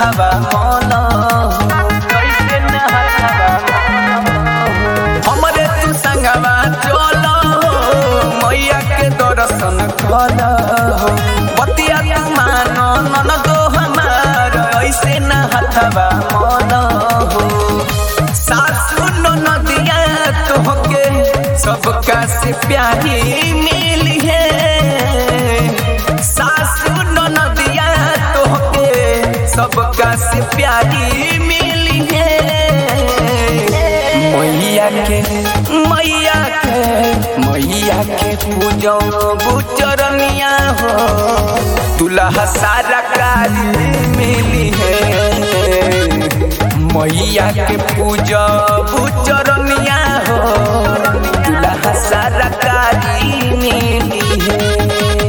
हथवा मोला कैसे न हथवा मोला हमरे तू संगवा चलो मैया के दर्शन कल बतिया तू मानो नन दो हमार ऐसे न हथवा मोला सासु नदिया तोहके सबका से प्यारी मिली है सासु नदिया तोहके सबका से प्यारी मिली है मैया के मैया के मैया के पूजो बुचरनिया हो दुल्हा सारा कारी मिली है मैया के पूजा बुचरनिया हो दुल्हा सारा कारी मिली है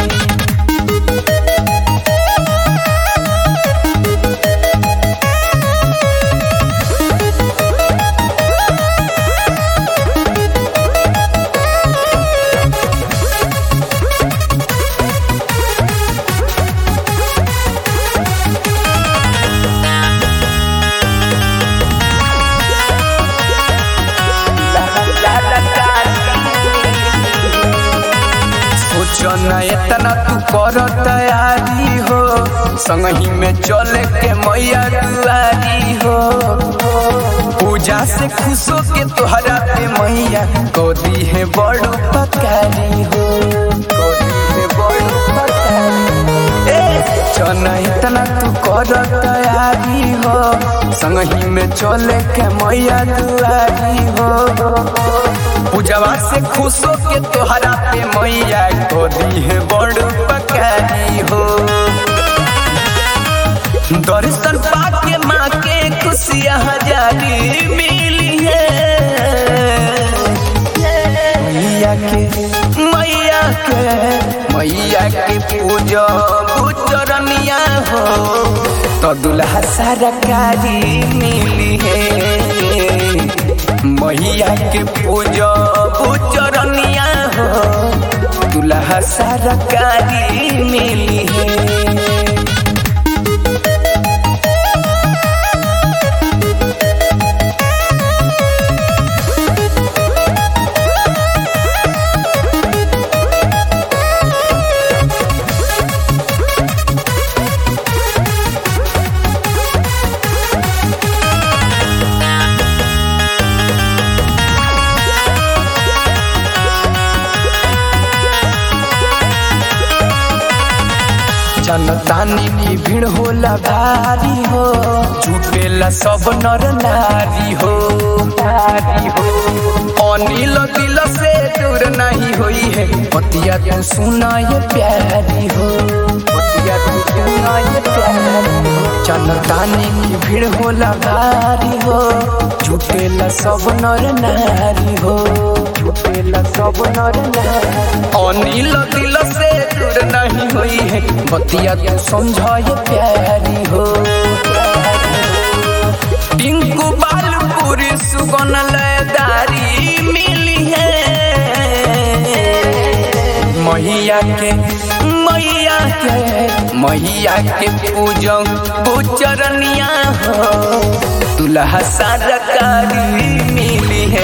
सोचो न इतना तू कर तैयारी हो संगही में चले के मैया दुआरी हो पूजा से खुश हो के तोहरा पे मैया गोदी है बड़ो पकारी हो गोदी है बड़ो पकारी ए चन इतना तू कर तैयारी हो संगही में चले के मैया दुआरी हो पूजवा से खुश हो के तोहरा पे मैया गोदी है बड़ पकारी हो दर्शन पाके माँ के खुशियाँ हजारी मिली है मैया के मैया के मैया के पूजा बुचरनिया हो तो दुल्हा सरकारी मिली है मैया के पूजा बुचरनिया हो दुल्हा सरकारी मिली है जनतानी की भीड़ होला भारी हो झूठेला सब नर नारी हो नारी हो अनिल दिल से दूर नहीं हुई है पतिया तू सुना ये प्यारी हो पतिया तू सुना ये प्यारी हो जनतानी की भीड़ होला भारी हो झूठेला सब नर नारी हो झूठेला सब नर नारी अनिल दिल से दूर नहीं हुई है बतिया तू समझाए प्यारी हो टिंकू बालपुरी सुगन लयदारी मिली है मैया के मैया के मैया के पूजा बुचरनिया हो दुल्हा सरकारी मिली है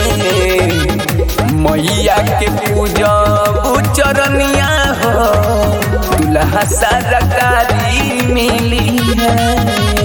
मैया के पूजा बुचरनिया हो दुल्हा सरकारी मिली है